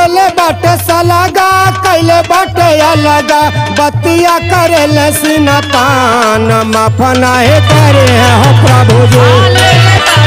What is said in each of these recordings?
ले ले बाटे सलागा कैले बाटे अलगा बतिया करे ले सीना तान माफ नाही करे हो प्रभु जी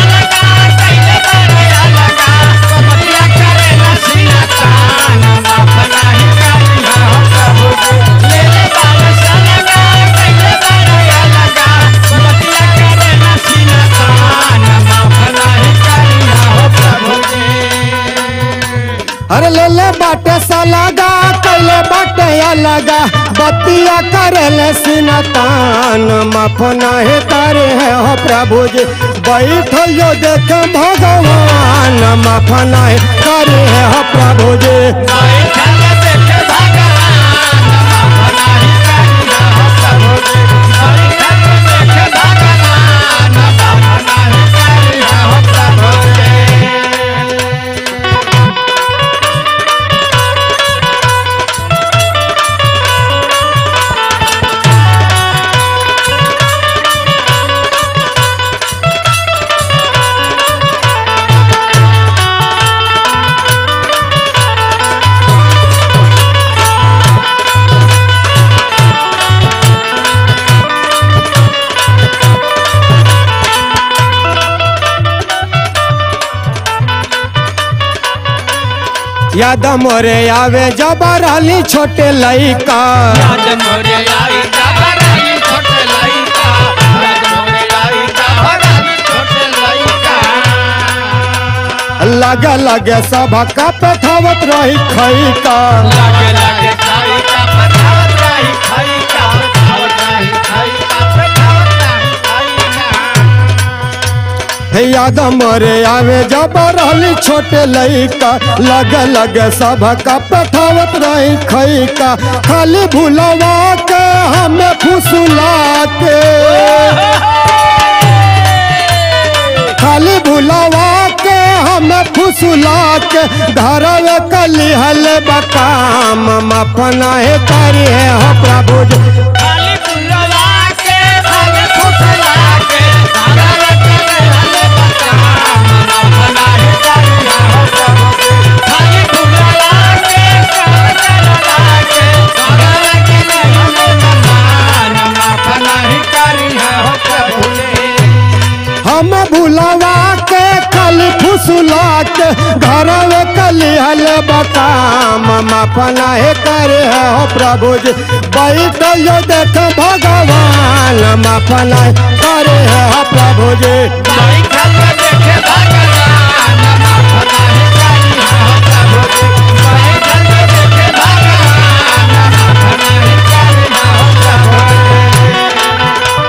अरे ले ले बाटे सलागा कैले बाटे अलगा बतिया करे ले सीना तान माफ नाही करे हो प्रभु जी बैठो यो देख भगवान माफ नाही करे हो प्रभु जी याद मोरे आवे जबर अली छोटे लइका लगे लगे सब का पेठावत रही खैका लागे लागे खाई का पठावत रही खाई का पठावत रही खाई का पठावत रही खाई का हे याद मोरे आवे जबर अली छोटे लइका लगे लगे सब का पेठावत रही खैका खाली भूलवा के हमें फुसुला के खाली भुलावा के हमें फुसुला के धरवे कली हल बकाम अपना हे करी है हो प्रभु जी खाली फुलवा के खाली फुसला के सारा रचने हले बकाम अपना ही करिया हो प्रभु जी। खाली फुलवा के खाली फुसला के सारा रचने हले बकाम अपना ही करिया हो प्रभु जी। हम भुलावा के खाली फुसुला के घरवे कली हल बकाम अपना हे करे है हो प्रभु जी बैठ यो देख भगवान अपना हे करे है हो प्रभु जी बैठल देखे भगवान अपना ही करिया हो प्रभु जी। बैठल देखे भगवान अपना ही करिया हो प्रभु जी।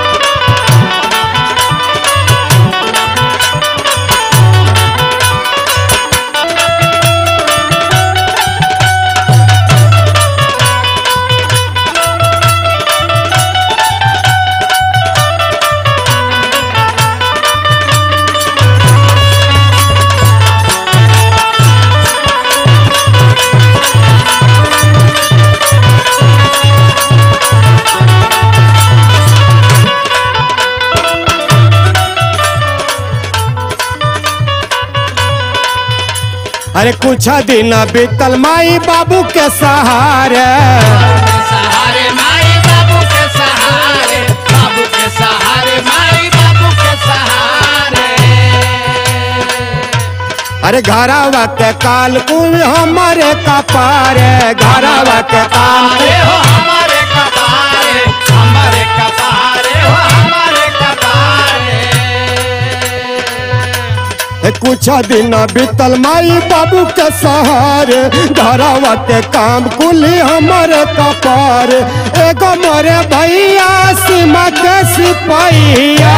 अरे कुछ दिन बीतल माई बाबू के सहारे सहारे माई बाबू के सहारे बाबू के सहारे माई बाबू के सहारे अरे घरावा के काल कुल हमारे कपारे घरावा के काल अरे हो हमारे कपारे हमारे कपारे हो हमारे कपारे ए, कुछ दिन बीतल माई बाबू के सहारे घरावा के काम कुली हमारे कपारे एगो मोरे भैया सीमा के सिपहिया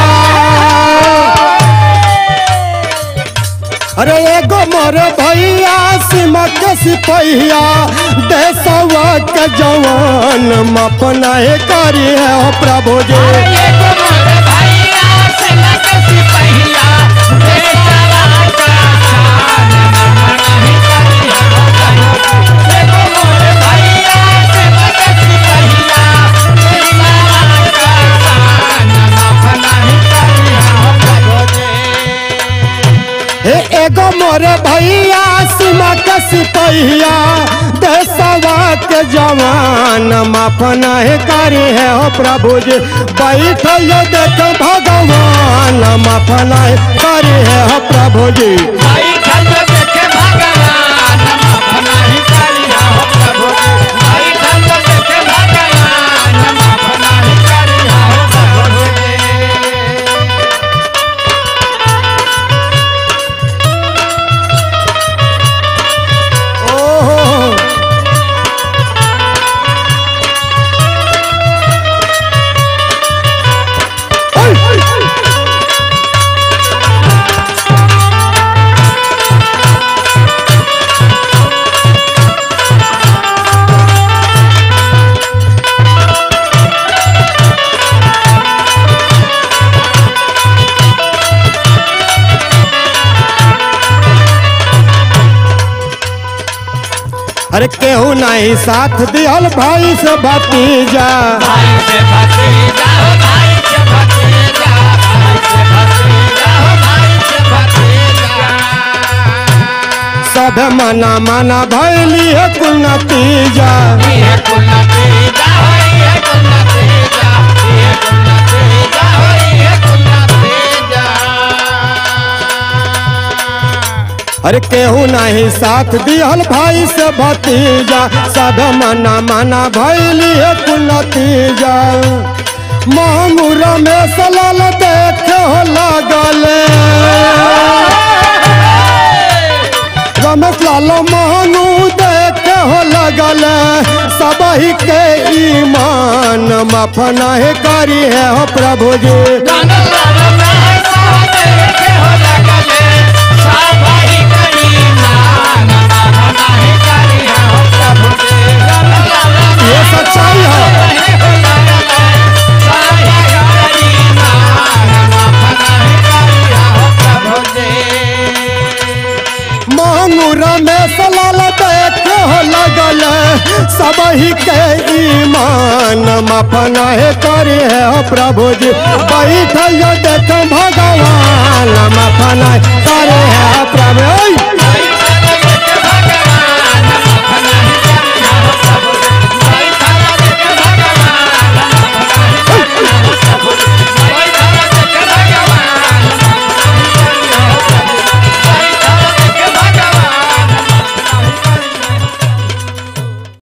अरे एगो मोरे भैया सीमा के सिपहिया देशवा के जवान मपना हे करी है हो प्रभु जी ये तो मोरे भैया सेना के सिपहिया देशवा का शान मना ही करिया हो प्रभु ये तो मोरे भैया सेना के सिपहिया देशवा का शान मना ही करिया हो प्रभु जी हे एगो मोरे भैया सीमा के सिपहिया देशवा के जवान माफ नहीं करी है हो प्रभु जी बैठल देख भगवान माफ नहीं करी है हो प्रभु जी भाई खल देखे भगवान माफ नहीं करिया हो प्रभु भाई खल देखे भगवान माफ नहीं करिया हो प्रभु ओहो अरे केहू नहीं साथ दियल भाई से भतीजा भाई से भतीजा हो भाई से भतीजा भाई से भतीजा हो भाई से भतीजा सब मना मना भैली है कुल नतीजा ये कुल नतीजा हो ये कुल नतीजा ये कुल नतीजा हो ये कुल नतीजा अरे केहू नहीं साथ दियल भाई से भतीजा सब मना मना भैली है कुल नतीजा मांगूर में सलाल देखे हो लागल रमेश लाल मांगू देखे हो लगल सबही के ईमान माफ नहीं करी है हो प्रभु जी ये सच्चाई है मांगूर में सलाल देखे हो लगल सबही के ईमान माफ नहीं करी है हो प्रभु जी बैठ देख भगवान माफ नहीं करे